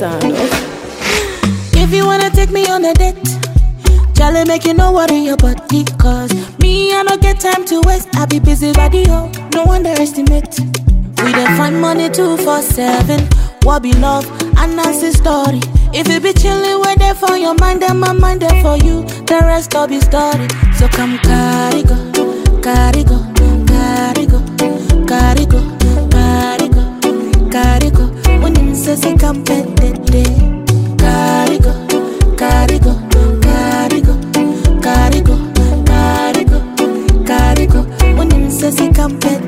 sound. If you wanna take me on a date, Charlie make you no worry your body Cause me, I don't get time to waste I be busy radio, no underestimate We dey find money two for seven What be love, and that's the story If you be chillin' where there for your mind Then my mind there for you, the rest all be story So come carry go, carry go, carry go, carry go, carry go, carry go When you say say come pet Carry go, carry go, carry go, carry go, carry go, carry go. When you say say come pet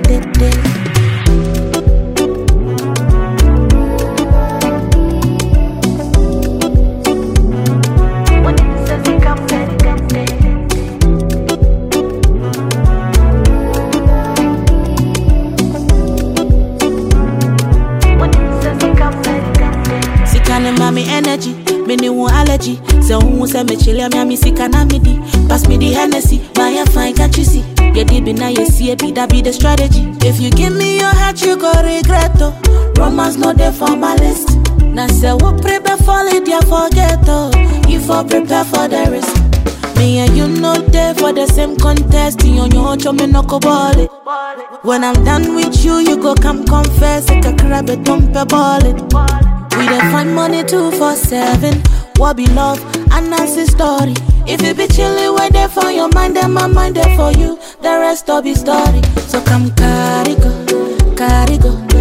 When you say say come Sika ne ma me energy, me ne wo allergy. Se wo se me chile me ami sika na me di. Pass me the Hennessy, buy a fine can't you see? Yeah, deep in now you see it, be that be the strategy. If you give me your heart, you go regret oh. Romance no there for my list. Now say what prepare for it, yeah forget oh. You for prepare for the risk. Me and you know there for the same contest. You on your own, me no go ball it. When I'm done with you, you go come confess. Like a crab, a dump a ball it. We dey find money two for seven. What be love? And that's the story. If you be chillin' where there for your mind, then my mind there for you. The rest all be story. So come carry go, carry go,